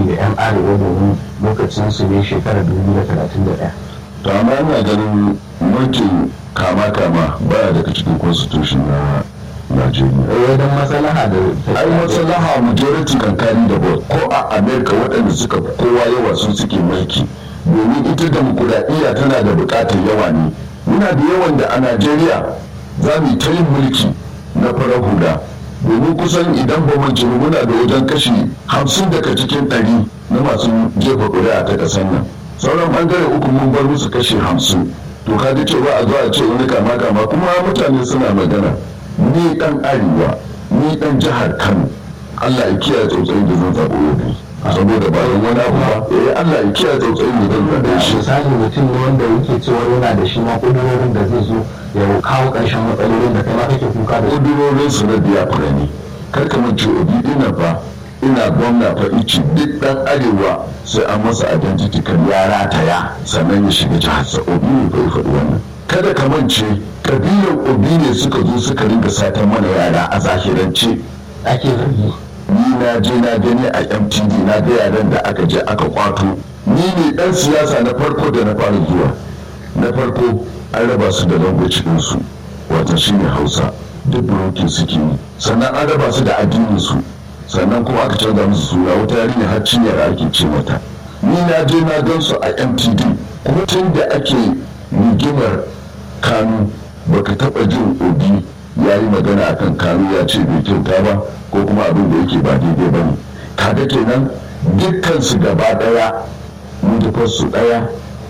da 'yan arewa domin lokacin su ne shekarar 2031 to amma ina ganin mulkin kama kama baya daga cikin constitution na Najeriya. eh don maslaha da ai maslaha majority kankani da vote ko a america waɗanda suka fi kowa yawa sun suke mulki domin ita demokuraɗiyya tana da buƙatar yawa ne muna da yawan da a najeriya za mu yi ta yin mulki na farar hula domin kusan idan ba mu jiru muna da wajen kashi hamsin daga cikin ɗari na masu jefa ƙuri'a ta ƙasar nan sauran ɓangare uku mun bar musu kashi hamsin to ka ji cewa a zo a ce wani kama kama kuma mutane suna magana ni ɗan arewa ni ɗan jihar kano allah ya kiyaye tsautsayi da zan zaɓo yobe saboda ba don wani abu ba eh allah ya kiyaye tsautsayi da zan zaɓe shi misali mutum ne wanda yake cewa yana da shi ma kudurorin da zai zo ya kawo ƙarshen matsalolin da kai ma kake kuka da su kudurorin su na biya ne kar ka mace obi ina fa ina gwamna fa ici duk dan arewa sai an masa identity kan ya rataya sannan ya shiga jihar sa obi ne fa ya faɗi wannan kada ka mance kabilan obi ne suka zo suka ringa satan mana yara a zahirance ake zargi ni na je na gani a mtd na ga yaran da aka je aka kwato ni ne dan siyasa na farko da na fara zuwa na farko an raba su da language ɗinsu wata shine hausa duk burokin suke yi sannan an raba su da addinin su sannan kuma aka canza musu suna wata yarinya har cinyar ake ce mata ni na je na gan su a mtd kuma tun da ake rigimar kanu baka taba jin obi ya yi magana akan kanu ya ce bai kyauta ba ko kuma abin da yake ba daidai ba ne kaga kenan dukkan su gaba daya manufar su daya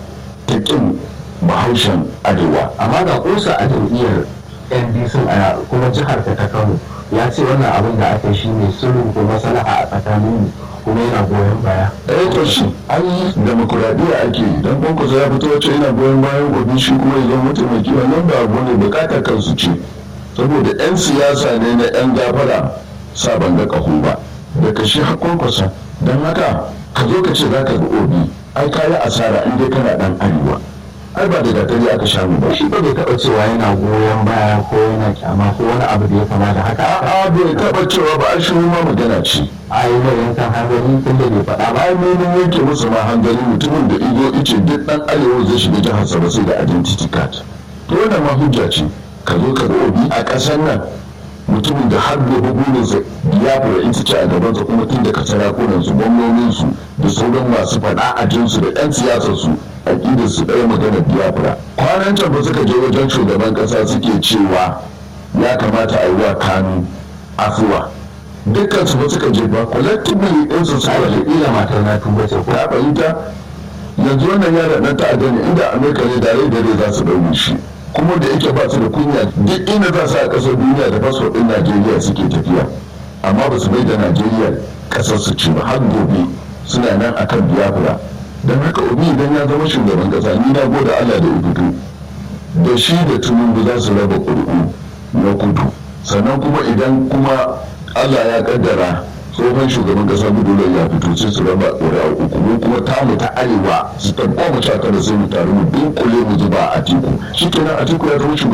ta kin bahaushen arewa amma ga kusa a jam'iyyar ndc a kuma jihar ta ta kano ya ce wannan abin da aka shi ne sulhu ko maslaha a tsakanin mu kuma yana goyon baya eh to shi an yi demokuraɗiyya ake yi don kwankwasa ya fito wacce yana goyon bayan obi shi kuma ya zama mataimaki wannan ba abu ne bukatar kansu ce saboda 'yan siyasa ne na 'yan gafara sa ban ga ƙaho ba da ka shi kwankwasa don haka ka zo ka ce za ka ga obi ai ka yi asara in dai kana ɗan arewa ai ba da gatari aka sha mu ba shi ba bai taɓa cewa yana goyon baya ko yana kyama ko wani abu da ya kama da haka a'a bai taɓa cewa ba a shi ma magana ce a yi mai yankan hanzari tun da bai faɗa ba ai mun yanke musu ma hanzari mutumin da izo ice duk ɗan arewa zai shiga jihar sa ba sai da identity card to wannan ma hujja ce ka zo ka ga obi a ƙasar nan mutumin da har gobe burinsa ya fura ita ce a gabansa kuma tun daga sarakunansu gwamnoninsu da sauran masu faɗa a jinsu da 'yan siyasarsu aƙidar su ɗaya magana biyafra kwanan can ba suka je wajen shugaban ƙasa suke cewa ya kamata a yi wa kanu afuwa dukkan su ba suka je ba collectively ɗin su suka je ila matar na tuba ce ko ka fahimta yanzu wannan yaron ɗan ta'adda ne inda amurka ne da rai da rai za su ɗaure shi kuma da yake ba su da kunya duk inda za su a ƙasar duniya da fasfo ɗin najeriya suke tafiya amma ba su bai da najeriya ƙasar su ce ba har gobe suna nan akan biyafra don haka obi idan ya zama shugaban ƙasa ni na gode allah da fito da shi da tinubu za su raba ƙuri'u na kudu sannan kuma idan kuma allah ya kaddara tsohon shugaban kasa gudunar ya fito sai su raba ƙuri'a uku mu kuma tamu ta arewa su tabba mu ta kada sai mu taru mu dunkule mu zuba a tiku shi kenan a tiku ya zama shugaban